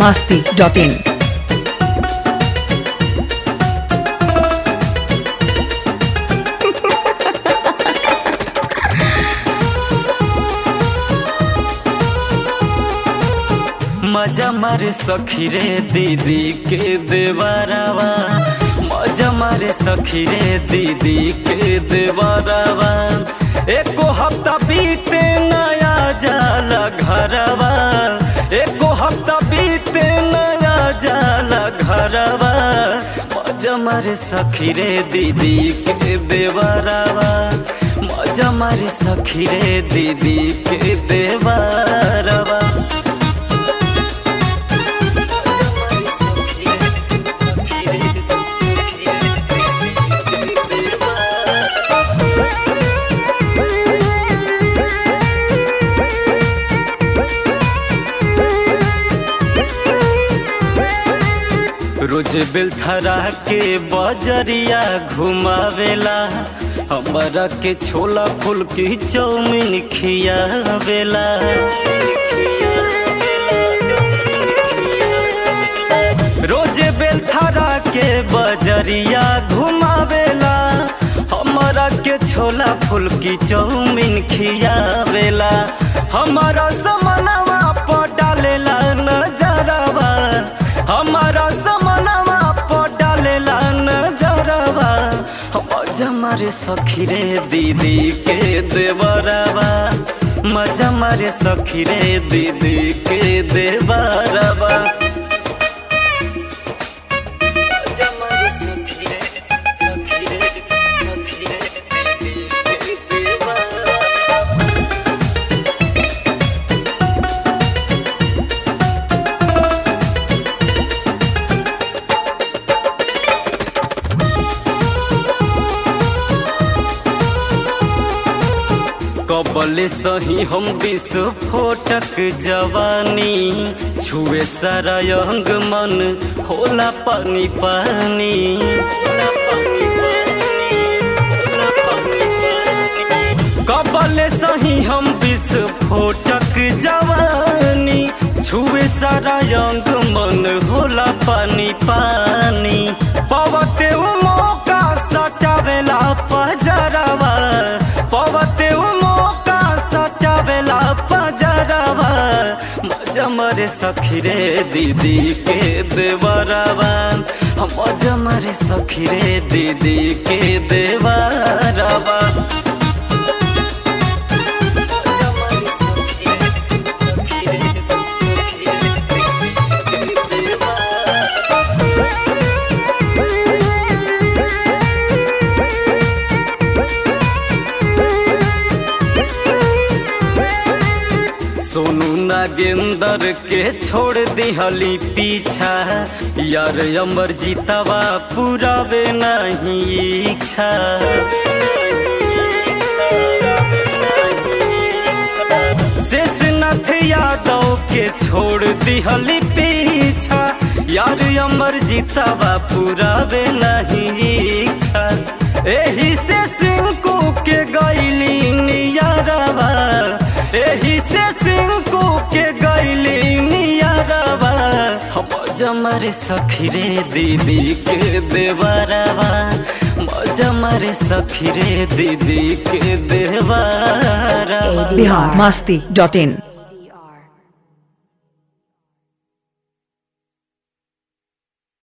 masti dot in. मजा मारे सखी रे दीदी के देवरवा मजा मारे सखी रे दीदी के देवरवा एको हफ्ता बीते नया जाला घरवा एको हफ्ता बीते नया जाला घरवा मजा मारे सखी रे दीदी के देवरवा मजा मारे सखी रे दीदी के देवरवा रोज बेलथरा के बजरिया घुमावेला हमरा के छोला फूल की चौमिन खियावेला रोज बेलथरा के बजरिया घुमावेला हमरा के छोला फूल की चौमिन खियावेला हमारा समनवा पर डालेला नजरवा हमारा समनवा पर डालेला नजरवा मजा मारे सखी रे दीदी के देवरवा मजा मारे सखी रे दीदी के देवरवा मजा मारे सखी रे, सखी रे, सखी रे, दीदी के देवरवा। कबल सही हम विस्फोटक जवानी छुए सारा अंग मन होला पानी पानी कबल सही हम विस्फोटक जवानी छुए सारा अंग मन होला पानी पानी पवते उ मौका सटावेला पजरवा पवते उ मौका सटावेला पजरवा मजा मरे सखी रे दीदी के देवरवा मजा मरे सखी रे दीदी के देवरवा मजा मरे सखी रे, सखी रे, सखी रे, देवरवा। सोनू नागेंदर के छोड़ दिहली पीछा यार अमर जीतवा पुरावे नहीं इच्छा शेषनाथ यादव के छोड़ दिहली पीछा यार अमर जीतवा पुरावे नहीं इच्छा एही से सिंकू के गैली नियरवा एही से सिंकू के गैली नियरवा हम जमरे सखी रे दीदी के देवरवा मजा मारे सखी रे दीदी के देवरवा Bihar masti dot in.